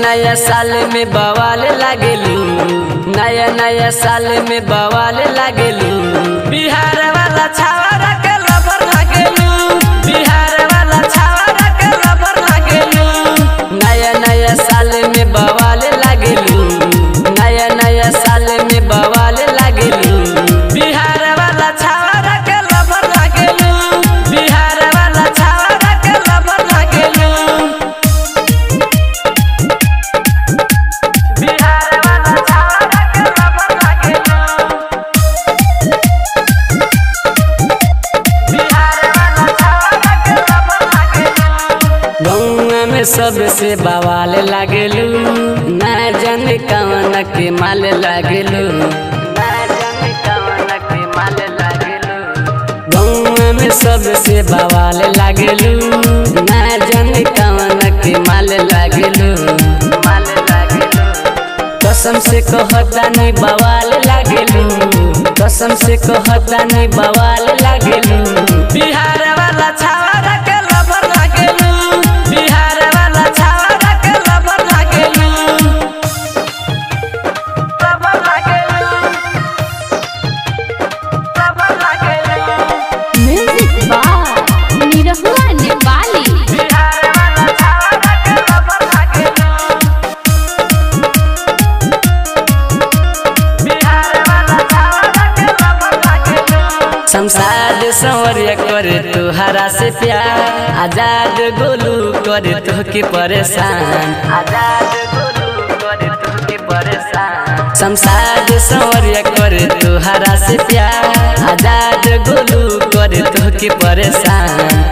नया साल में बवाल लागेलू नया नया साल में बवाल लागेलू बिहार वाला छावरा के लबर लागेलू बिहार वाला छावरा के लबर लागेलू नया नया साल में बवाल लागेलू नया नया साल में बवाल लागेलू बिहार वाला छावरा के लबर लागेलू बिहार वाला छावरा के लबर लागेलू बिहार वाला छावरा के लबर लागेलू बिहार वाला छावरा के लबर लागेलू गौआ में सबसे बवाल लागेलू ना जाने कवन के माल लागेलू ना जाने कवन के माल लागेलू गौआ में सबसे बवाल लागेलू ना जाने कवन के माल लागेलू माल लागेलू कसम से कहता नहीं बवाल लागेलू कसम से कहता नहीं बवाल लागेलू बिहार वाला छावरा के लबर लागेलू बिहार वाला छावरा के लबर लागेलू लबर लागेलू लबर लागेलू म्यूजिक बाय निरहुआ नेपाली बिहार वाला छावरा के लबर लागेलू बिहार वाला छावरा के लबर लागेलू संसार संवरिया करे तुहरा से प्यार आजाद गोलू करे तुहके परेशान आजाद गोलू करे तुहके परेशान संसार संवरिया करे तुहरा से प्यार आजाद गोलू करे तुहके परेशान